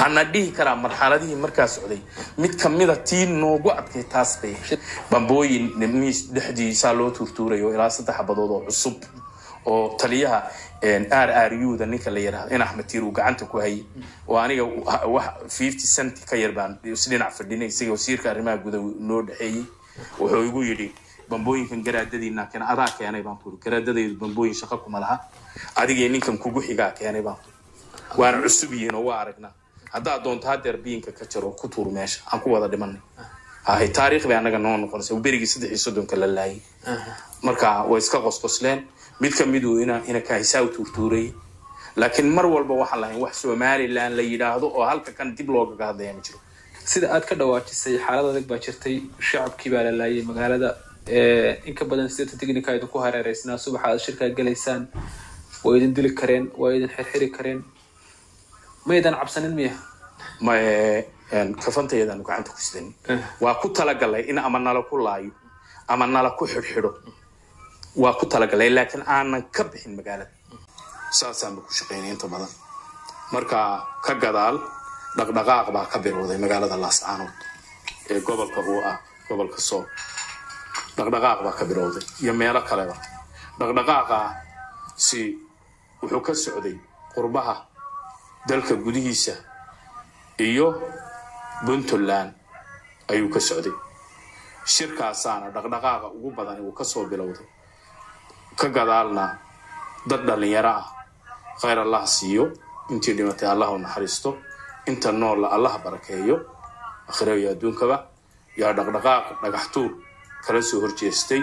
waxaana dhihi karaa marxaladihii markaa socday mid kamida tii noogu adkay taas bay bambooyin miis dhexdiisaa loo tuurtuurayo ilaa saddex xabadood oo cusub oo taliyaha r r u da ninka la yidhahdo in axmed tiir uu gacanta ku hayay oo aniga wax fifty cent ka yar baan isdhinac fadhinay isaga wasiirka arrimaha guda noo dhexeeyey wuxuu igu yidhi bambooyinkan garaadadiina keen adaa keenay baan tuuri garaadadaydu bambooyin shaqo kuma laha adigii ninkan kugu xigaa keenay baan tuuri waana cusub yihiin oo waa aragnaa haddaad doonto hadeer biyinka ka jaro ku tuur meesha aan ku wada dhimanay hay taariikh bay annaga noo noqonaysa berigii saddex iyo soddonka la laayay marka way iska qosqosleen mid kamiduu ina ina kahisaa u tuurtuurayay laakiin mar walba waxaan lahayn wax somaliland la yidhaahdo oo halka kan dib loogaga hadlaya ma jiro sida aad ka dhawaajisay xaalad adag baa jirtay shacabkii baa la laayay magaalada in ka badan sideeta technica idinku hareereysnaa subaxa aad shirkaa gelaysaan waa idin dili kareen waa idin xirxiri kareen maydan cabsanin miya ma kafantayadaanu gacanta ku sidanin waa ku talagalay in ama nala ku laayo ama nala ku xidhxidho waa ku talagalay laakiin aanan ka bixin magaalada saasaanba ku shaqaynay inta badan marka ka gadaal dhaqdhaqaaq baa ka bilowday magaalada laascaanood ee gobolka uu ah gobolka sool dhaqdhaqaaq baa ka bilowday iyo meelo kaleba dhaqdhaqaaqa si wuxuu ka socday qurbaha dalka gudihiisa iyo puntland ayuu ka socday shirkaasaana dhaqdhaqaaqa ugu badan uu kasoo bilowday ka gadaalna dad dhalinyaro ah khayr allah siiyo intii dhimatay allah u naxariisto inta noolla allah barakeeyo akhiro iyo adduunkaba yaa dhaqdhaqaaq dhagaxtuur kala soo horjeestay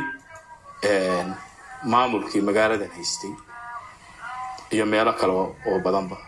maamulkii magaaladan haystay iyo meelo kale oo badanba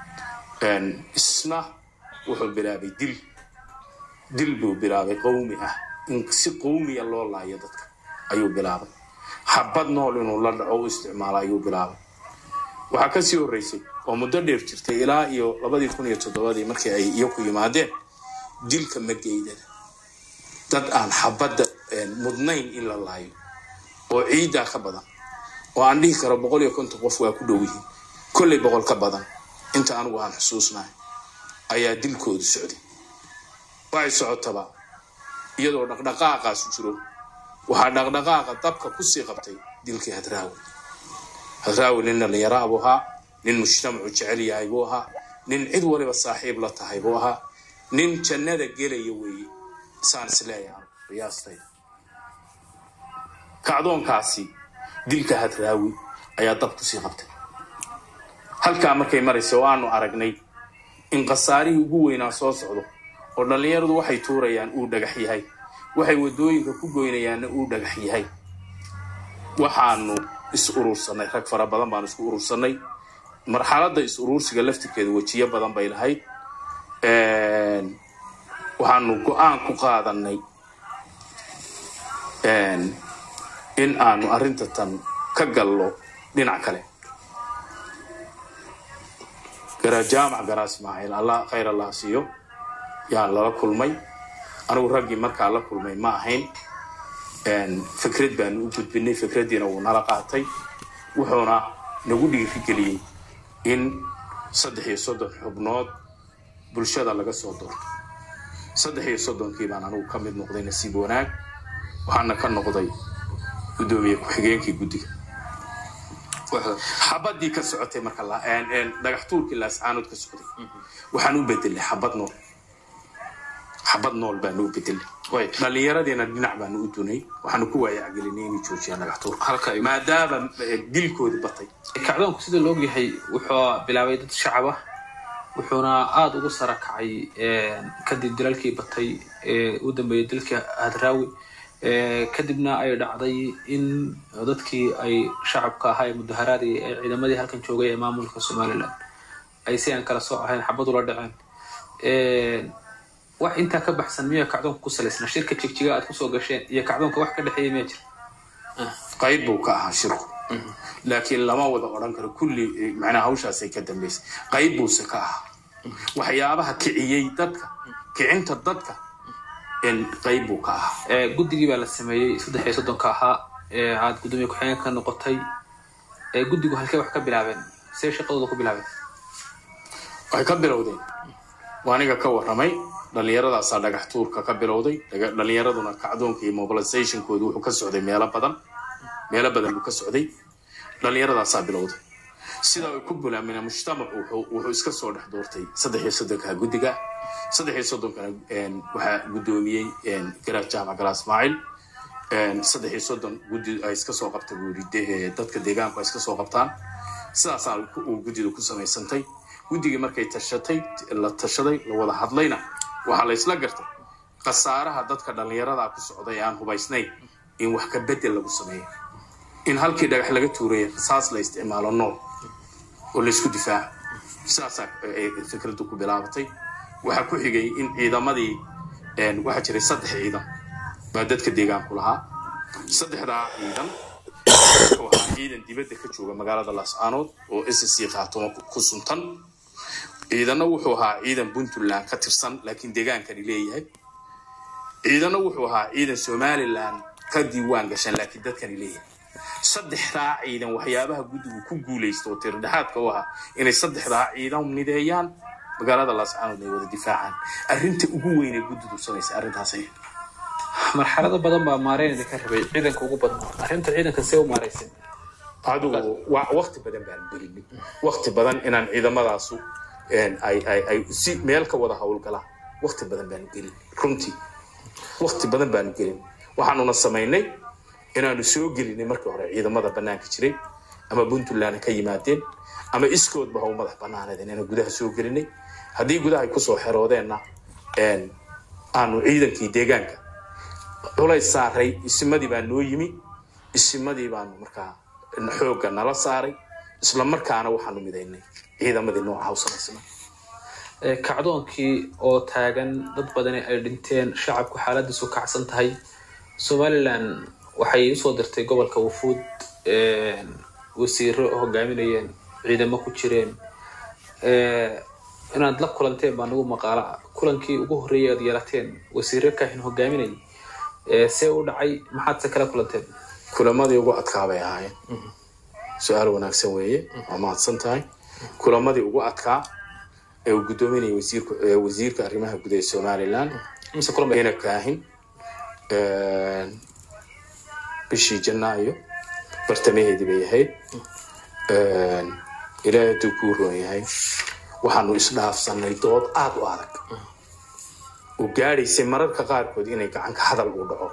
isna wuxuu bilaabay dil dil buu bilaabay qowmi ah in si qowmiya loo laayo dadka ayuu bilaabay xabad nool inuu la dhaco u isticmaalo ayuu bilaabay waxaa kasii horreysay oo muddo dheer jirtay ilaa iyo labadii kun iyo toddobadii markii ay iyo ku yimaadeen dilka mageydada dad aan xabadda mudnayn in la laayo oo ciiddaa ka badan oo aan dhihi karo boqol iyo konton qof waa ku dhow yihiin kollay boqol ka badan inta anigu aan xusuusnahay ayaa dilkoodu socday waxay socotaba iyadoo dhaqdhaqaaqaasu jiro waxaa dhaqdhaqaaqa dabka kusii qabtay dilkii hadraawi hadraawi nin dhallinyaraa buu ahaa nin mujtamacu jecel yahay buu ahaa nin cid waliba saaxiib la tahay buu ahaa nin jannada gelaya weeye saan isleeyahay qiyaastayda kacdoonkaasi dilka hadraawi ayaa dab kusii qabtay halkaa markay maraysa oo aanu aragnay in khasaarihii ugu weynaa soo socdo oo dhallinyaradu waxay tuurayaan uu dhagax yahay waxay waddooyinka ku goynayaanna uu dhagax yahay waxaanu is urursanay rag fara badan baanu isku urursanay marxaladda is urursiga laftirkeeda wejiyo badan bay lahayd waxaanu go-aan ku qaadanay in aanu arrinta tan ka gallo dhinac kale jaamac garaa ismaaciil allah khayr allah siiyo yaan lala kulmay anigu raggii markaa la kulmay ma ahayn fikrad baanu u gudbinay fikraddiina wuu nala qaatay wuxuuna nagu dhiirigeliyey in saddex iyo soddon xubnood bulshada laga soo doorto saddex iyo soddonkii baan anigu ka mid noqday nasiib wanaag waxaana ka noqday guddoomiye ku-xigeenkii guddiga xabadii ka socotay marka dhagax tuurkii laascaanood ka socday waxaan u bedelay xabad nool xabad nool baanu u bedelay dhallinyaradiina dhinac baanu u dunay waxaanu ku waayacgelinay inay joojiyaan dhagax tuurka maadaama dilkoodi batay kacdoonku sida la ogyahay wuxuu bilaabay dad shacab ah wuxuuna aada ugu sara kacay kadib dilalkii batay ee u dambeeyay dilka hadraawi kadibna ay dhacday in dadkii ay shacabka ahaa ee mudaharaadii ee ciidamadii halkan joogay ee maamulka somalilan ay si aan kala soo ahayn xabad ula dhaceen wax intaa ka baxsan miya kacdoonka ku salaysna shirka jigjiga aad kusoo gasheen iyo kacdoonka wax ka dhexeeya miya jira qayb buu ka ahaa shirku laakiin lama wada odhan karo kulli macnaha hawshaasay ka dambaysay qayb buuse ka ahaa waxyaabaha kiciyey dadka kicinta dadka qayb buu ka ahaa guddigii baa la sameeyey saddex iyo soddonka ahaa ee aad guddoomiye ku-xigeenka ka noqotay guddigu halkee wax ka bilaabeen see shaqadooda ku bilaabeen waxay ka bilowdeen waa aniga ka warramay dhallinyaradaasaa dhagax tuurka ka bilowday dhaga- dhallinyaraduna kacdoonka iyo mobilizationkoodu wuxuu ka socday meelo badan meelo badan buu ka socday dhallinyaradaasaa bilowday sidaa ay ku bulaamina mujtamacu wuxuu wuxuu iska soo dhex doortay saddex iyo soddonka guddiga saddex iyo soddonkana een, waxaa guddoomiyey een, garaad jaamac gala ismaaciil een, saddex iyo soddon guddi ay iska soo qabta buu yidhi de- ee, dadka deegaanku ay iska soo qabtaan sidaasaa ku- uu guddidu ku samaysantay guddigii markay tashatay la tashaday la wada hadlayna waxaa la isla gartay khasaaraha dadka dhallinyarada ku socda ee aan hubaysnayn in wax ka bedel lagu sameeyo in halkii dhagax laga tuuraya rasaas la isticmaalo nool oo laysku difaaco sidaasaa ay fikraddu ku bilaabatay waxaa ku xigay in ciidamadii een, waxaa jiray saddex ciidan baa dadka deegaanku lahaa saddexdaa ciidan waxaa ciidan dibadda ka jooga magaalada laascaanood oo ssc khaatumo ku- ku suntan ciidanna wuxuu ahaa ciidan puntland ka tirsan laakiin deegaankani leeyahay ciidanna wuxuu ahaa ciidan somaliland ka diiwaan gashan laakiin dadkani leeyahay saddexdaa ciidan waxyaabaha guddigu ku guulaysta oo tirdhexaadka u ahaa inay saddexdaa ciidan mideeyaan magaalada laascaanood ay wada difaacaan arrinta ugu weyn ee guddidu samaysa arrintaas ay marxalado badan baa maareyn idinka rabay ciidanka ugu badnaa arrinta ciidanka see u maaraysan adigu wa wakti badan baan gelinay wakti badan inaan ciidamadaasu een, ay ay ay si meel ka wada howlgalaan wakti badan baanu gelin runtii wakti badan baanu gelin waxaanuna samaynay inaanu soo gelinay markii hore ciidamada banaanka jiray ama puntland ka yimaadeen ama iskoodba ha u madax banaanadeen inaan gudaha soo gelinay haddii gudaha ay kusoo xeroodeenna een, aanu ciidankii deegaanka culays saaray isimadii baa noo yimi isimadii baanu markaa xoogga nala saaray isla markaana waxaanu midaynay ciidamadii nooca u samaysnaa Ee, kacdoonkii oo taagan dad badani ay dhinteen shacabku xaaladiisu kacsan tahay somalilan waxay usoo dirtay gobolka wafuud ee, wasiiro hogaaminayeen ciidamo ku jireen Ee, inaad la kulanteen baa nagu maqaala kulankii ugu horreeyay aad yeelateen wasiiro kaahin hogaaminayay Ee, see u dhacay maxaad se kala kulanteen kulamadii ugu adkaa bay ahaayeen su-aal wanaagsan weeye waa mahadsan tahay kulamadii ugu adkaa ee uu guddoominayay wasiirka ee wasiirka arrimaha gudaha ee somaliland mise kulan bay ina kaahin een, bishii janaayo bartamaheedii bay ahayd Een, ilaahay hadduu kuu roon yahay waxaanu isdhaafsanay dood aada u adag oo gaadhaysay mararka qaarkood inay gacanka hadal uu dhaco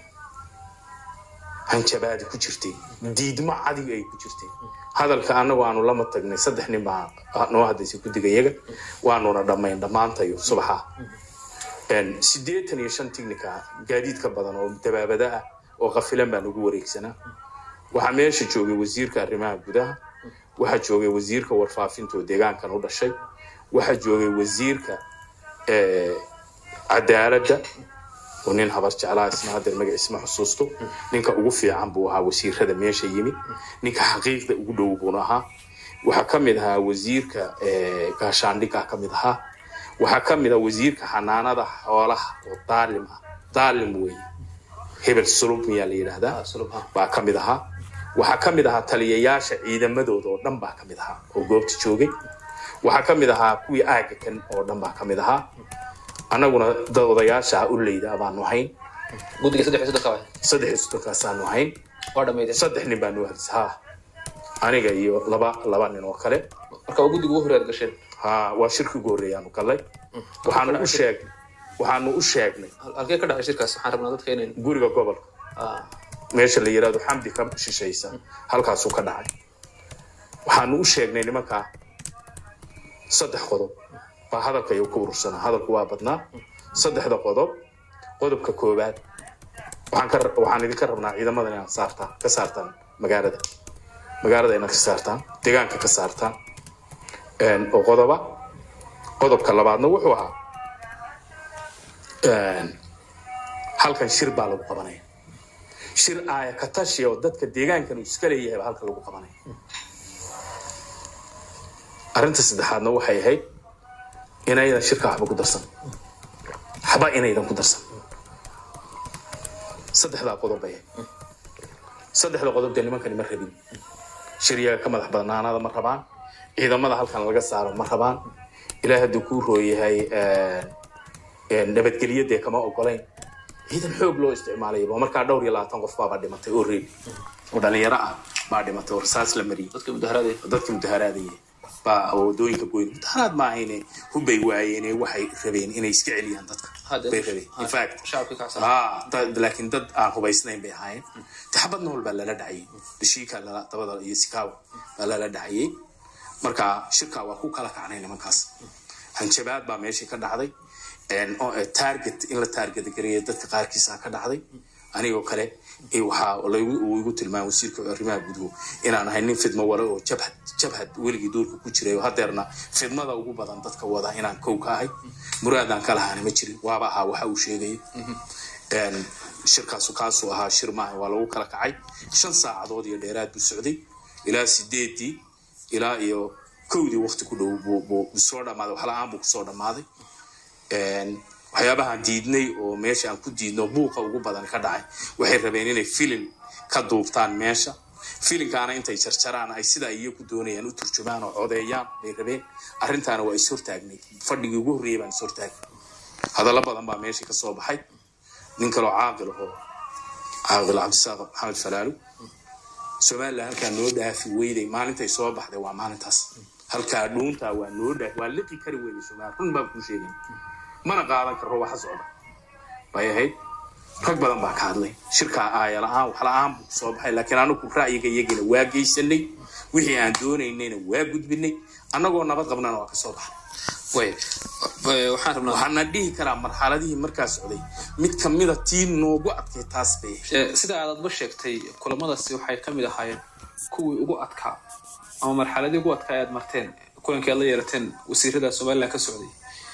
hanjabaadi ku jirtay diidmo cadig ay ku jirtay hadalka annagu aanu lama tagnay saddex nin baa noo hadlaysay guddigayaga waanuna dhammayn dhammaantayo subaxa Een, siddeetan iyo shan tignika gaadiid ka badan oo dabaabada ah oo qafilan baa nagu wareegsanaa waxaa meesha joogay wasiirka arrimaha gudaha waxaa joogay wasiirka warfaafinta oo deegaankan u dhashay waxaa joogay wasiirka eh, cadaaladda oo nin habar jeclaa isna haddeer magaciisa ma xusuusto ninka ugu fiican buu ahaa wasiirada meesha yimid ninka xaqiiqda ugu dhow buuna ahaa waxaa ka mid ahaa wasiirka eh, gaashaandhigga ka mid ahaa waxaa ka mid ah wasiirka xanaanada xoolaha oo daalim ah daalim weeye hebel sulub miyaa la yidhaahdaa Sulubha. baa ka mid ahaa waxaa ka mid ahaa taliyayaasha ciidamadooda oo dhan baa ka mid ahaa oo goobta joogay waxaa ka mid ahaa kuwii aaga kan oo dhan baa ka mid ahaa annaguna dad odayaasha u leyda baanu hayn guddiga saddex iyo soddonka waay saddex iyo soddonkaasaan hayn waa dhammaydeen saddex nin baa noo hadis ha aniga iyo laba laba nin oo kale marka waa guddiga ugu horreey aad gasheen ha waa shirki ugu horreeyaanu gallay waxaanu u sheegnay waxaanu u sheegnay Hal- halkee ka dhacay shirkaas waxaan rabnaa dadka inayn guriga gobolka Ah, meesha la yiraahdo xamdi ka shishaysa halkaasuu ka dhacay waxaanu u sheegnay nimankaa saddex qodob baa hadalka iyu ku urursanaa hadalku waa badnaa saddexda qodob qodobka koowaad waxaan ka waxaan idinka rabnaa ciidamadan inaad saartaan ka saartaan magaalada magaalada inaad ka saartaan deegaanka ka saartaan Een, oo qodoba qodobka labaadna wuxuu ahaa een, halkan shir baa lagu qabanaya shir aaya ka tashi oo dadka deegaankan uu iska leeyahay baa halka lagu qabanaya arrinta saddexaadna waxay ahayd inaydan shirka waxba ku darsan waxba inaydan ku darsan saddexdaa qodob bay ahayd saddexda qodob dee nimankani ma rabin shiryaga ka madax badnaanada ma rabaan ciidamada halkan laga saaro ma rabaan ilaah hadduu kuu rooyahay nabadgelyadee kama ogolayn ciidan xoog loo isticmaalayaba markaa dhowr iyo labaatan qof baabaa dhimatay oo reebi oo dhalinyaro ah baa dhimatay oo rasaas la mariyey dadka mudaharaday dadka mudaharaadaya baa wadooyinka goyn mudaharaad ma ahayne hubbay waayeene waxay rabeen inay iska celiyaan dadka Hadda- bay rabeen in fact shacabkii kacsan ah dad- laakiin dad aan hubaysnayn bay ahaayeen taxabad nool baa lala dhacayay dashiika lala dabada iyo sikaawa baa lala dhacayay marka shirka waa ku kala kacnay nimankaas hanjabaad baa meeshii ka dhacday En, oo, eh, target in la target gareeya dadka qaarkiisa ka dhacday anigoo kale eh, waxaa laygu- uu igu tilmaamay wasiirka arrimaha guduhu inaan ahay nin fidmo wale oo jabhad jabhad weligii duurka ku jiray oo hadeerna fidmada ugu badan dadka wada inaan kow ka ahay muraadaan ka lahaana ma jirin waaba ahaa waxa uu sheegayay En, shirkaasu kaasuu ahaa shir maaha waa lagu kala kacay shan saacadood iyo dheeraad buu socday ilaa sideedii ilaa iyo kowdii waqti ku dhow buu buu soo dhammaaday wax la-aan buu kusoo dhammaaday En, waxyaabahaan diidnay oo meesha aan ku diidno buuqa ugu badan ka dhacay waxay rabeen inay filin ka duubtaan meesha filinkaana intay jarjaraan ay sida ay iyagu doonayaan u turjumaan oo codeeyaan bay rabeen arrintaana waa is hortaagnay fadhigii ugu horreeyay baan is hortaagnay hadallo badan baa meesha ka soo baxay nin kaloo caaqil ahoo caaqil cabdisaaq maxamed falaalu somalilan halkaa noo dhaafi weyday maalintay soo baxday waa maalintaas halkaa dhuuntaa waa noo dhaafi waa liqi kari weyday somalilan run baan kuu sheegay mana qaadan karo waxa socda bay ahayd rag badan baa ka hadlay shirkaa aaya la-aan wax la-aan buu soo baxay laakiin anagu ra'yiga iyagina waa geysanay wixii aan doonaynayna waa gudbinay annagoo nabad qabnana waa ka soo baxnay way way- waxaan rabnaa waxaana dhihi karaa marxaladihii markaa socday mid kamida tii noogu adkay taas bay ahayd. Eh, sida aad adba sheegtay kulamadaasi waxay ka mid ahaayeen kuwii ugu adkaa ama marxaladii ugu adkaa aad marteen kulankii aad la yeelateen wasiirada somaliland ka socday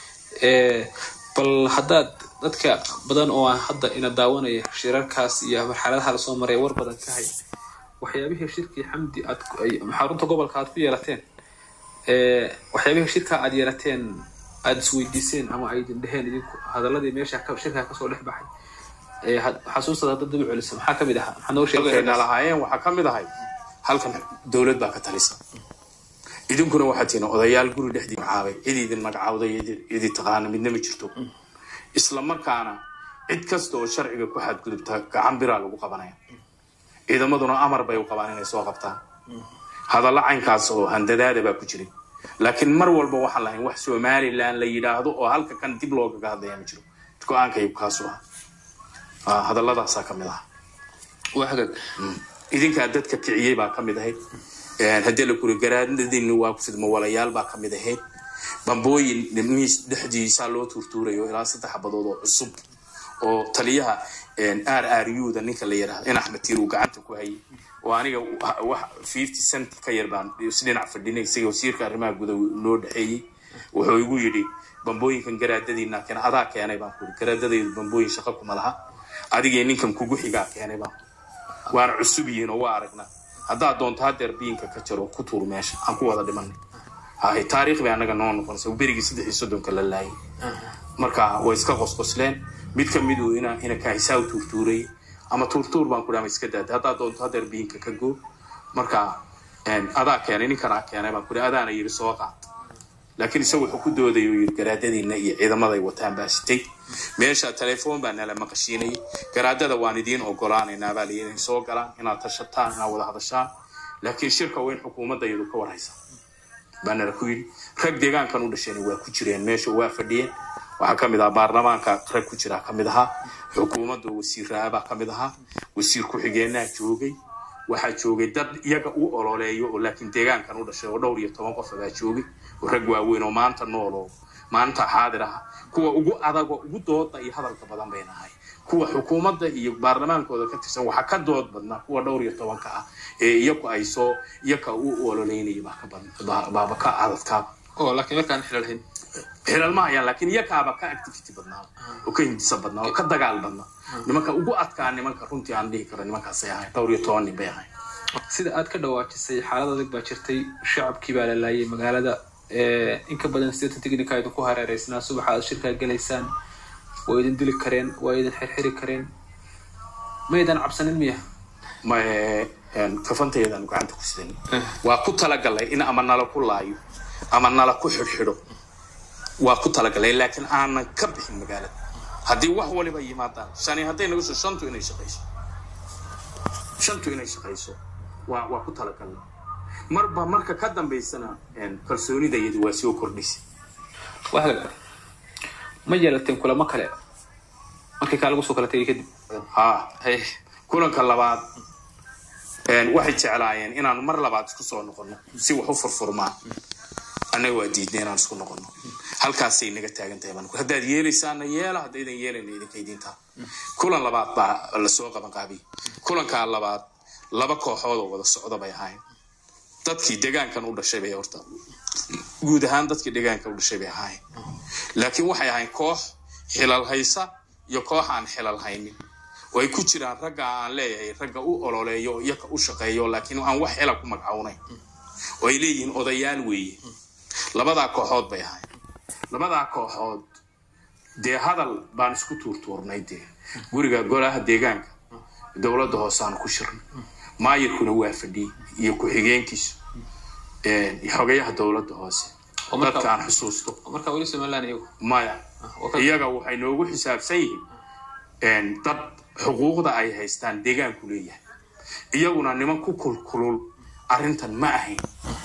Eh, bal haddaad dadka badan oo aan hadda ina daawanaya shirarkaas iyo marxaladaha lasoo maray war badan ka hay waxyaabihii shirkii xamdi aad ku- ay- xarunta gobolka aad ku yeelateen Eh, waxyaabihii shirka aad yeelateen aad isweydiiseen ama ay idin dheheen idinku hadaladii meesha ka- shirkaa kasoo dhex baxay Eh, had- xasuustada hadda dib u celisa maxaa kamid ahaa maxaa noo halkayna sheegay lahaayeen waxaa ka mid ahay halkan dowlad baa ka talisa idinkuna waxaa tihiin odayaal guri dhexdii magacaabay cid idin magacaawday cid- cidi taqaana midna ma jirto isla markaana cid kasta oo sharciga ku xadgudubta gacan biraa lagu qabanaya ciidamaduna amar bay u qabaan inay soo qabtaan hadallo caynkaas oo handadaada baa ku jiray laakiin mar walba waxaan lahayn wax somalilan la yidhaahdo oo halka kan dib loogaga hadlaya ma jiro go-aankaygu kaasu ah Ah, hadalladaasaa ka mid ah waa hagaag idinkaa dadka kiciyey baa ka mid ahayd haddii la kuri garaadadiina waa fidmo walayaal baa ka mid ahayd bambooyin miis dhexdiisaa loo tuurtuurayo ilaa saddex xabadood oo cusub oo taliyaha r r u da ninka la yidhaahdo in axmed tiir uu gacanta ku hayay oo aniga wa- wax fifty cent ka yar baan isdhinac fadhinay isaga wasiirka arrimaha guda loo dhexeeyey wuxuu igu yidhi bambooyinkan garaadadiina keena adaa keenay baan kuri garaadadaydu bambooyin shaqo kuma laha adigee ninkan kugu xigaa keenay baan kuri waana cusub yihiin oo waa aragnaa haddaad doonto hadeer biinka ka jaro ku tuur meesha aan ku wada dhimanay hay taariikh bay annaga noo noqonaysa berigii saddex iyo soddonka la laayay marka way iska qosqosleen mid ka midu ina ina kaahisaa u tuurtuuray ama tuurtuur baan ku dhaama iska daada haddaad doonto hadeer biinka ka goo marka een, adaa keenay ninkanaa keenay baan ku dhaha adaana yidhi soo qaad laakiin isagu wuxuu ku doodaya uu yidhi garaadadiina iyo ciidamaday wataan baa sitay meesha telefoon baa nala maqashiinayay garaadada waan idiin ogolaanaynaa baa layidhi inay soo galaan inaad tashataan inaad wada hadashaan laakiin shirka waa in xukuumadda iyadu ka warhaysa baa nala ku yidhi rag deegaankan u dhasheen waa ku jireen meesha waa fadhiyeen waxaa ka mid ahaa baarlamaanka rag ku jira ka mid ahaa xukuumadda wasiiraabaa ka mid ahaa wasiir ku-xigeenaa joogay waxaa joogay dad iyaga u ololeeyo oo laakiin deegaankan u dhashay oo dhowr iyo toban qof baa joogay oo rag waaweyn oo maanta nool oo maanta xaadir ah kuwa ugu adago ugu dooda iyo hadalka badan bay nahay kuwa xukuumadda iyo baarlamaankooda ka tirsan waxaa ka dood badnaa kuwa dhowr iyo tobanka ah ee iyaku ay soo iyaka u ololeynaya baa ka badan baa- baaba ka adadkaaba oo laakiin markaan xilal hayn xilal ma hayaan laakiin iyakaaba ka activity badnaa oo ka hindisa badnaa oo ka dagaal badnaa nimanka ugu adkaa nimanka runtii aan dhihi karo nimankaasay ahayn dhowr iyo toban nin bay ahayn sida aad ka dhawaajisay xaalad adag baa jirtay shacabkii baa la laayay magaalada Eh, in ka badan sideetan tignika idinku hareereysnaa subaxa aad shirkaa gelaysaan waa idin dili kareen waa idin xirxiri kareen maydan cabsanin miya ma kafantayadan gacanta ku sidan waa ku talagalay in ama nala ku laayo ama nala ku xidhxidho waa ku talagalay laakiin aanan ka bixin magaalada haddii wax waliba yimaadaan shani hadday nagu soo shantu inay shaqayso shantu inay shaqayso waa waa ku talagalnay marba marka ka dambaysana kalsoonida iyadu waa soo kordhisa waxaa ma yeelateen kulamo kale markii kaa lagu soo kala tegay kadib ha Hey, kulanka labaad waxay jeclaayeen inaanu mar labaad isku soo noqono si wax u furfurmaan annaga waa diidnay inaan isku noqono halkaasay naga taagan tahay baan ku- haddaad yeelaysaana yeela haddaydan yeelayna idinka idintaa kulan labaad baa lasoo qaban qaabiyey kulankaa labaad laba kooxood oo wada socda bay ahayn dadkii degaankan u dhashay bay horta guud ahaan dadkii degaanka u dhashay bay ahayn laakiin waxay ahayn koox xilal haysa iyo koox aan xilal haynin oo ay ku jiraan ragga aan leeyahay ragga u ololeeyo iyaka u shaqeeyo laakiin aan wax xila ku magacawnayn oo ay leeyihiin odayaal weeye labadaa kooxood bay ahayn labadaa kooxood dee hadal baan isku tuurtuurnay dee guriga golaha deegaanka dowladda hoose aan ku shirnay maayirkuna waa fadhiyey iyo ku-xigeenkiisu xogayaha dowladda hoose Oo marka- dadka aan xusuusto marka weli somaliland iyagu maya waa ka- iyaga waxay noogu xisaabsan yihiin dad xuquuqda ay haystaan deegaanku leeyahay iyaguna niman ku kulkulul arrintan ma ahayn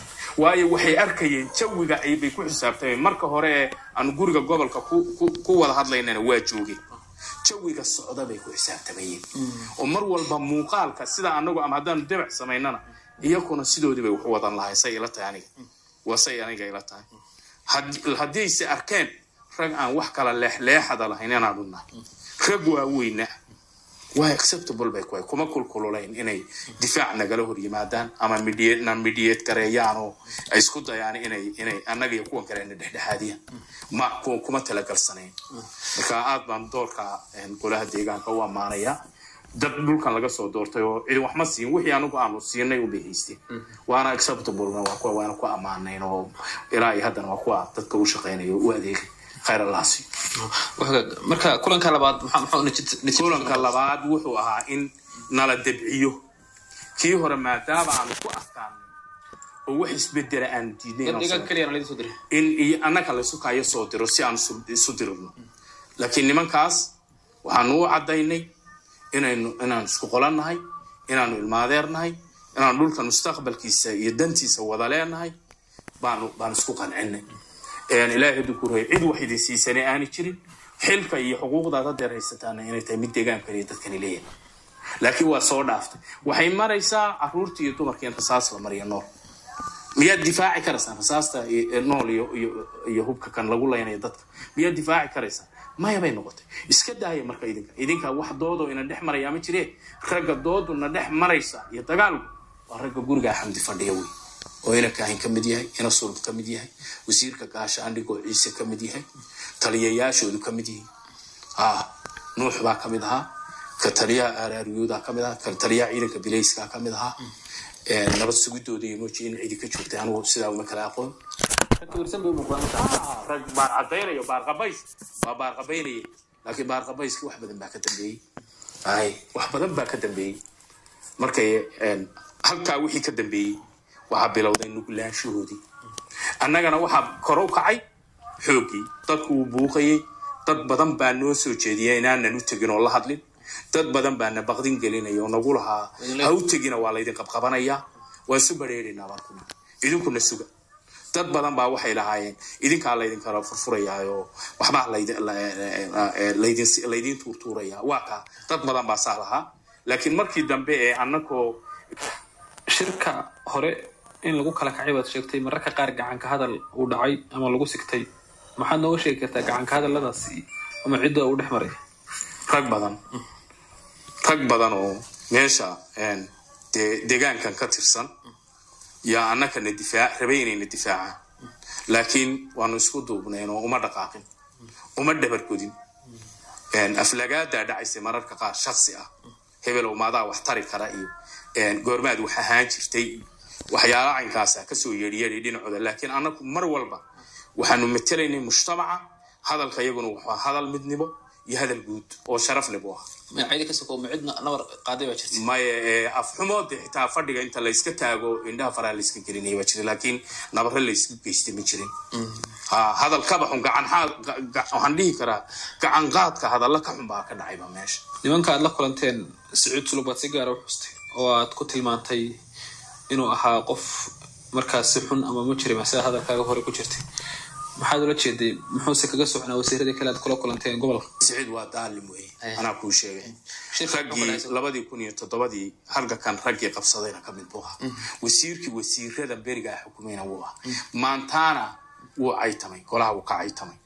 waayo waxay arkayeen jawiga aybay ku xisaabtameen marka hore ee aanu guriga gobolka ku- ku- ku wada hadlaynana waa joogeen jawiga socda bay ku xisaabtamayeen oo mar walba muuqaalka sida anagu ama haddaanu debac samaynana iyakuna sidoodii bay wax u wadan lahay say ila tahay aniga waa say aniga ila tahay Had- haddiise arkeen rag aan wax kala leexleexada lahayn inaanu nahay rag waaweyna waa acceptable bay kuhay kuma kulkululayn inay difaac nagala hor yimaadaan ama mediate na mediate gareeyaan oo ay isku dayaan inay inay annaga iyo kuwan kale na dhexdhexaadiyaan ma ku- kuma talagalsanayn marka aad baan doorka een, golaha deegaanka u ammaanaya dad dhulkan laga soo doortay oo cidi wax ma siin wixii anagu aanu siinay u bihaystay waana acceptablena waa kuwa waana ku ammaanayn oo ilaa iyo haddana waa kuwa dadka u shaqeynaya oo u adeegay khayr allah siiyo Waxaa- marka kulanka labaad maxaa maxaa natiij- natiij- kulanka labaad wuxuu ahaa in nala debciyo kii hore maadaama aanu ku adkaanay oo wax isbedela aanu diidnay inaan deegaanka soo- keliya laydin soo diray in iyo annaga laysu kaayo soo diro si aan isu- isu dirino laakiin nimankaas waxaanu u caddaynay inaynu inaan isku qolannahay inaanu ilmaadeernahay inaanu dhulka mustaqbalkiisa iyo dantiisa wada leenahay baanu baanu isku qancinay Een, ilaahay hadduu ku reey cid wax idin siisanay aani jirin xilka iyo xuquuqdaad hadeer haysataana inay tahay mid deegaankan iyo dadkani leeyahay laakiin waa soo dhaaftay waxay maraysaa caruurtii iyo dumarkii in rasaas la mariya nool miyaad difaaci karaysaa rasaasta iyo- ee nool iyo iyo iyo hubka kan lagu leynayo dadka miyaad difaaci karaysaa maya bay noqotay iska daaya marka idinka idinka wax doodoo ina dhex maraya ma jiree ragga dooduna dhex maraysa iyo dagaalku waa ragga gurigaa xamdi fadhiya wey oo ina kaahin ka mid yahay ina sulub ka mid yahay wasiirka gaasha andhigoo ciise ka mid yahay taliyayaashoodu ka mid yihiin ah nuux baa ka mid ahaa ka taliyaha aaraariyooda ka mid ahaa ka taliyaha ciidanka bilayska ka mid ahaa Ee, nabad sugidooda iyo mooji in cidi ka joogtay anigu sidaa uma kala aqoon Rag tirsan bay u muuqdaan marka. rag baar cadaynayo baar qabays waa baar qabaynaya laakiin baar qabayski wax badan baa ka dambeeyey ay wax badan baa ka dambeeyey markay een, halkaa wixii ka dambeeyey waxaa bilowday nuglaanshahoodii annagana waxaa kor u kacay xooggii dadku wuu buuqayey dad badan baa noo soo jeediya inaanan u tegin oo la hadlin dad badan baana baqdin gelinaya oo nagu lahaa ha u tegina waa laydin qabqabanayaa waan su bareeraynaa baan kuna idinkuna suga dad badan baa waxay lahaayeen idinkaa laydinkala furfurayaayo waxbaa laydin la- eh, laydin laydin tuurtuuraya waa kaa dad badan baa saa lahaa laakiin markii dambe ee annakoo shirka hore in lagu kala kacay baad sheegtay mararka qaar gacanka hadal uu dhacay ama lagu sigtay maxaad nooga sheegi kartaa gacanka hadalladaasi ama cidda uu dhex maray rag badan rag badan oo meesha een, dee deegaankan ka tirsan yaa annakana difaac rabay inayna difaacaan laakiin waanu isku duubnayn oo uma dhaqaaqin uma dhabargodin Een, aflagaadaa dhacaysay mararka qaar shaksi ah hebelow maadaa wax tari kara iyo een, goormaad wax ahaan jirtay waxyaala caynkaasa kasoo yeedhiyeedhay dhinacooda laakiin annagu mar walba waxaanu matelaynay mujtamaca hadalka iyaguna wuxuu hadal midnimo iyo hadal guud oo sharaf leh buu ahaa magacyada ka soko ma cidna nabar qaaday baa jirta maya ee, afxumood xitaa fadhiga inta layska taago indhaha faraha layska gelinaya waa jira laakiin nabare laysku geystay ma jirin ha hadal ka baxun gacan xaal ga- ga- waxaan dhihi karaa gacan qaadka hadalla ka xun baa ka dhacayba meesha nimanka aad la kulanteen sacuud sulub baad si gaara u xustay oo aad ku tilmaantay inuu ahaa qof markaas si xun ama mujrima sida hadalkaaga hore ku jirtay maxaad ula jeeday muxuuse kaga socnaa wasiiradii kale aad kula kulanteen gobolka siciid waa daalim wey Eh. anaa kuu sheegay Shirka raggii fadhiisa. labadii kun iyo toddobadii halgakan raggii qabsadayna ka mid buu ahaa wasiirkii wasiirada berigaa xukumayna wuu ahaa maantaana wuu caytamay golaha wuu ka caytamay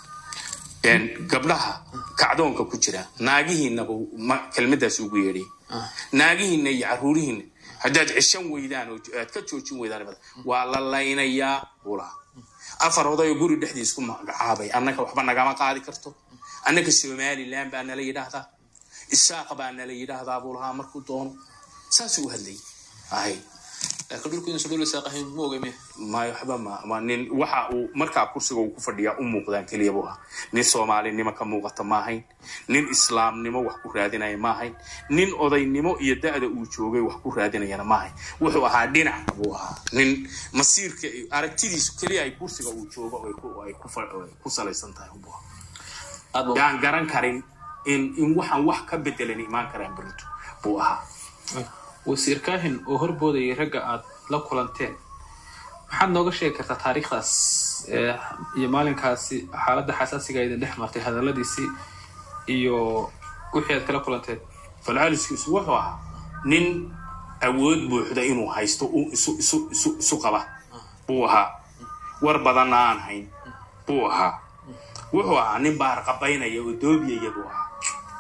Een, gabdhaha kacdoonka ku jira naagihiinaba ma- kelmadaas ugu yeedhay naagihiina iyo caruurihiina haddaad ceshan weydaan oo aad ka joojin weydaan bada, waa la laynayaa buu lahaa afar oday oo guri dhexdiis ku magacaabay annaka waxba nagama qaadi karto annaka somaliland baa nala yidhaahdaa isaaq baa nala yidhaahdaa buu lahaa markuu doono saasuu u hadlayay ahay laakiin dhulku inuusan dhul isaaq ahayn ma ogay miya maayo waxba ma ma nin waxa uu markaa kursiga uu ku fadhiyaa u muuqdaan keliya buu ah nin soomaalinimo ka muuqata ma ahayn nin islaamnimo wax ku raadinaya ma ahayn nin odaynimo iyo da-da uu joogay wax ku raadinayana ma ahayn wuxuu ahaa dhinac buu ahaa nin masiirka aragtidiisu keliya ay kursiga uu joogo oo ay ku- ay ku fa- ay ku salaysan tahay buu ahaa aad ba yaan garan karin in in waxaan wax ka bedelan imaan karaan berito buu ahaa wasiir kaahin oo horboodayay ragga aad la kulanteen maxaad nooga sheegi kartaa taariikhdaas ee, iyo maalinkaasi xaaladda xasaasiga idin dhex martay hadalladiisii iyo wixii aad kala kulanteen falcaliskiisu wuxuu ahaa nin awood buuxda inuu haysto uu isu isu isu isu qaba buu ahaa war badanna aan hayn buu ahaa wuxuu ahaa nin baarqabaynaya oo doobiyaya buu ahaa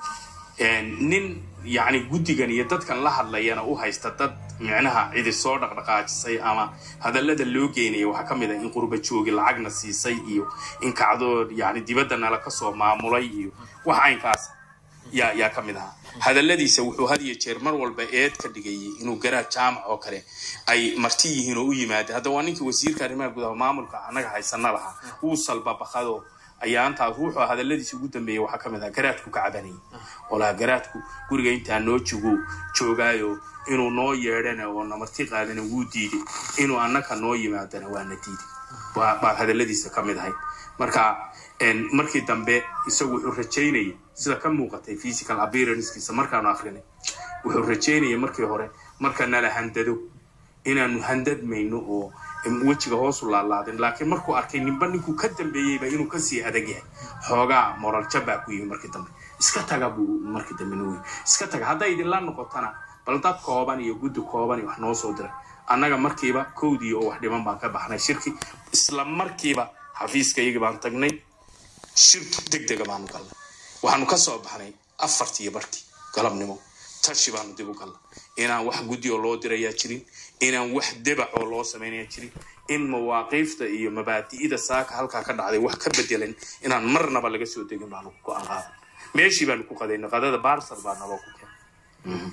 Een, nin yacni guddigan iyo dadkan la hadlayana u haysta dad micnaha cidi soo dhaqdhaqaajisay ama hadallada loo geynaya waxaa ka mid ah in qurba joogi lacagna siisay iyo in kacdood yacni dibadda nala ka soo maamulay iyo wax aynkaas yaa yaa ka mid ahaa hadalladiisa wuxuu had iyo jeer mar walba eed ka dhigayay inuu garaad jaamac oo kale ay marti yihiin oo u yimaada hadda waa ninkii wasiirka arrimaha gudaha maamulka annaga haysana lahaa wuu salbabaqado ayaantaas wuxuu hadalladiisa ugu dambeeyey waxaa ka mid ah garaadku ka cabanayay oo lahaa garaadku guriga intaa noo jogo joogaayo inuu noo yeedhana oo namarti qaadana wuu diiday inuu annaka noo yimaadana waana diiday baa baa hadalladiisa ka mid ahayd marka een, markii dambe isagu wuxuu rajaynayay sida ka muuqatay physical appearancekiisa markaanu akrinay wuxuu rajaynayay markii hore marka nala handado inaanu handadmayno oo wejiga hoosu laalaadin laakiin markuu arkay ninba ninkuu ka dambeeyeyba inuu kasii adag yahay xoogaa moral jabbaa ku yimi markii dambe iska taga buu markii dambe nuuyi iska taga hadday idinla noqotana bal dad kooban iyo guddi kooban iyo wax noo soo diray annaga markiiba kowdii oo wax dhiman baan ka baxnay shirki isla markiiba xafiiskayagii baan tagnay shirki deg dega baanu galnay waxaanu ka soo baxnay afartii barkii galabnimo tashi baanu dib u galnay inaan wax guddi oo loo dirayaa jirin inaan wax debac oo loo samaynayaa jirin in mawaaqiifta iyo mabaadi'ida saaka halkaa ka dhacday wax ka bedelan inaan marnaba laga soo degin baanu ku go'aan qaadan meeshii baanu ku qadaynay qadada baarsar baa naloo ku keenay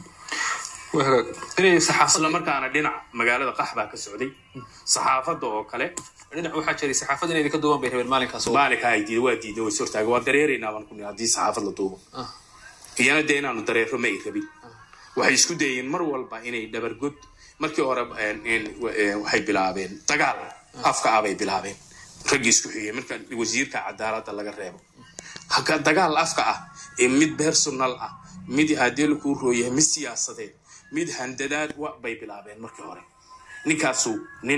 waa hagaag inay saxaafad isla markaana dhinac magaalada qax baa ka socday saxaafadda oo kale dhinac waxaa jiray saxaafad inay idinka duuban bay rabeen maalinkaas oo maalinka ay diiday waa diiday way sortaaga waa dareeraynaa baan ku nihi haddii saxaafad la duubo Ah. iyana dee inaanu dareero ma ay rabin waxay isku dayeen mar walba inay dhabargod markii hore een, een, wa- een, waxay bilaabeen dagaal afka ah bay bilaabeen raggii isku xigay marka wasiirka cadaaladda laga reebo haka dagaal afka ah ee mid personal ah mid haddii lakuu rooyahay mid siyaasadeed mid handadaad wa bay bilaabeen markii hore ninkaasu nin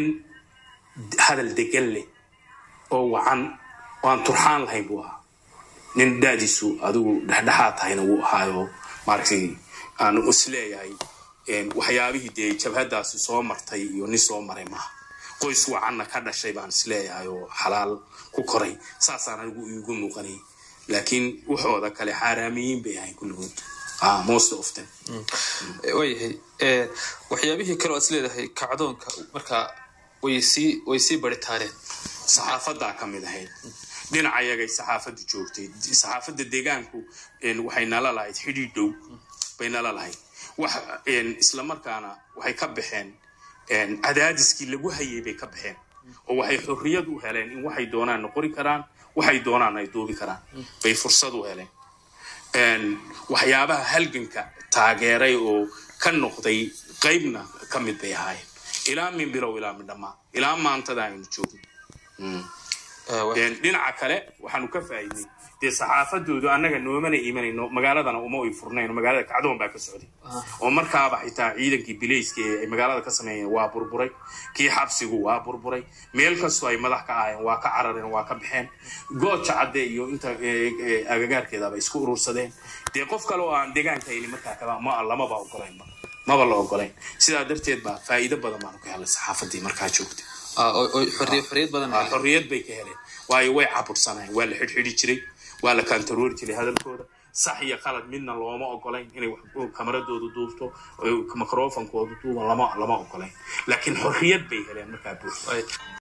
hadal degan leh oo wacan oo aan turxaan lahayn buu ahaa nin daadiisu adigu dhexdhexaad tahayna wuu ahaayo maaragtay aan isleeyahay een, waxyaabihii dee jabhadaasi soo martay iyo nin soo maray maaha qoys wacanna ka dhashay baan isleeyahay oo xalaal ku koray saasaan anigu iigu muuqanay laakiin waxooda kale xaaraamiyiin bay ahayn kulligood ah, most of them waayahay Eh, waxyaabihii kale oo aad is leedahay kacdoonka markaa way sii way sii baritaareen saxaafadaa ka mid ahayd dhinacayagay saxaafaddu joogtay saxaafadda deegaanku een, waxay nala lahayd xidhiidh dhow bay nala lahayd wax een, isla markaana waxay ka baxeen een, cadaadiskii lagu hayay bay ka baxeen oo waxay xorriyad u heleen in waxay doonaan qori karaan waxay doonaan ay duubi karaan bay fursad u heleen waxyaabaha halganka taageeray oo ka noqday qaybna ka mid bay ahaayeen ilaa min bilow ilaa min dhammaan ilaa maantada aynu joogno dhinaca kale waxaanu ka faa'iidnay dee saxaafadoodu annaga noomana imanayno magaaladana uma ay furnayno magaalada kacdoon baa ka socday oo markaaba xitaa ciidankii bilayska ee ay magaalada ka sameeyeen waa burburay kii xabsigu waa burburay meel kastoo ay madax ka ahayeen waa ka carareen waa ka baxeen gooja cadde iyo inta agagaarkeedaba isku urursadeen dee qof kale oo aan deegaanka hayni markaa kaba ma lamaba ogolaynba maba la ogolayn sidaa darteed baa faa'iido badan baanu ka helay saxaafadii markaa joogtay xorriyad badan xorriyad bay ka heleen waayo way cabursanayeen waa la xidhxidhi jiray waa la kantaroori jiray hadalkooda sax iyo qalad midna looma ogolayn inay kamaradooda duubto microfonkooda duuban lama lama ogolayn laakiin xorriyad bay heleen markaa buuxda